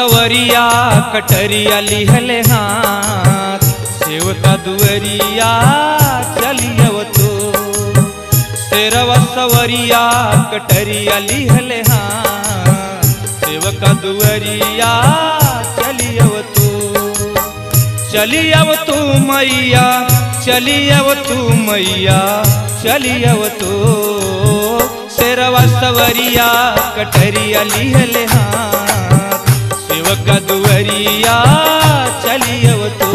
सवरिया कटरिया लिहले हाथ सेवका दुअरिया चलियव तो तेरवा सवरिया कटरिया लिहले हाथ सेवका दुअरिया चलियव तो चलियव तू मैया चलियव तू मैया चलियव तू शेरवा सवरिया कटरिया लिहले हाथ सेवक दुअरिया चलियव तू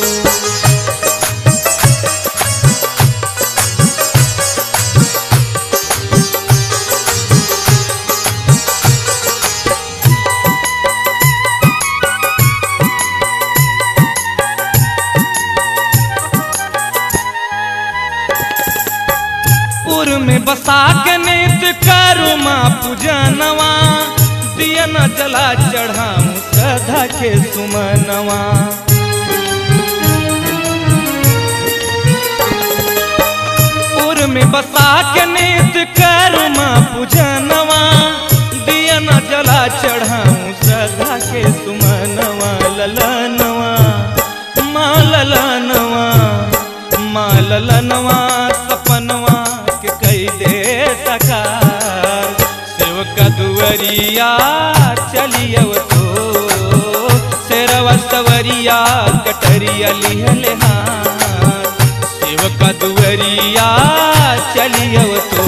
पुर में बसा के नित करू माँ पूजनवा दिया न जला चढ़ाऊं सदा के सुमनवा पुर में बसा के नित करू माँ पूजनवा दिया न जला चढ़ाऊं सदा के सुमनवा ललनवा माँ ललनवा माँ ललनवा सपनवा के कई दे सकार सेवका दुअरिया चलियव तो शेरवा सवरिया कटरिया लिहले हाथ सेवका दुअरिया चलियव तो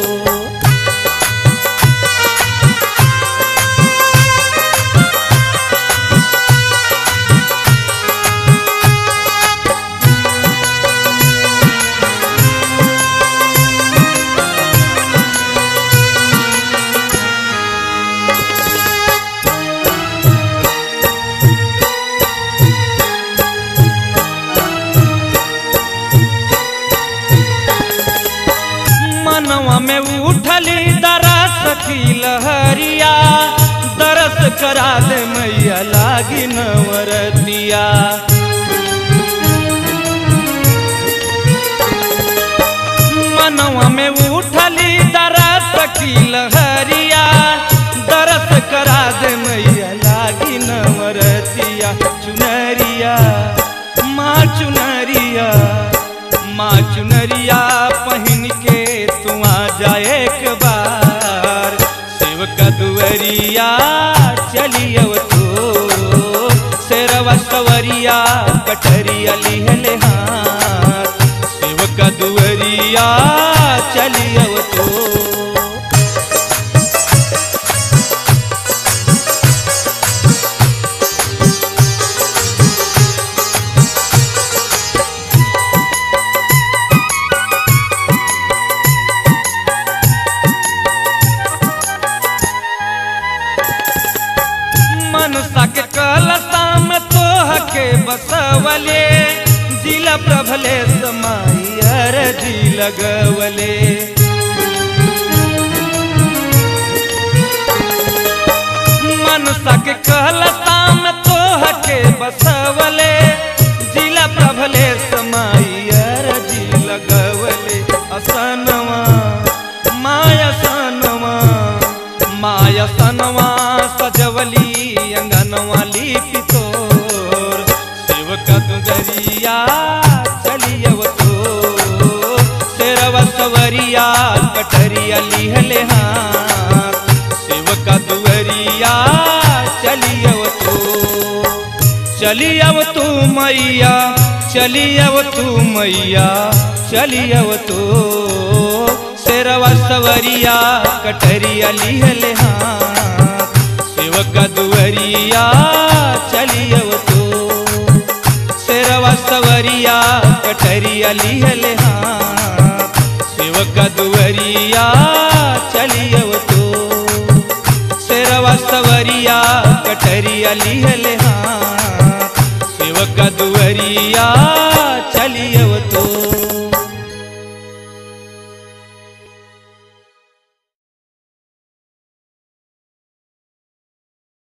मनवा में उठली दरस की लहरिया दरस करा दे मैया लागी नवरतिया मनवा में उठली दरस की लहरिया दरस करा दे मैया लागी नवरतिया चुनरिया माँ चुनरिया माँ चुनरिया पहन के तू आ जाए एक बार सेवका दुअरिया चलियव तो शेरवा सवरिया कटरिया लिहले हाथ सेवका दुअरिया चलियव तो मनसा के कलसा में तोह के बसवले जिला प्रभले समाई अरजी लगवले मनसा के कलसा में तोह के बसवले जिला प्रभले समाई अरजी लगवले असनवा माया सनवा माया सनवा सजवली अंगनवा लिपि तोर सेवका दुदरिया चलियव तो शेरवा सवरिया कटरिया लिहले हाथ सेवका दुअरिया चलियव तो चलियव तू मैया चलियव तू मैया चलियव तो शेरवा सवरिया कटरिया लिहले हाथ सेवका दुअरिया चलियव तो शेरवा सवरिया कटरिया लिहले हाथ सेवका दुअरिया चलियव तो शेरवा सवरिया कटरिया लिहले हाथ सेवका दुअरिया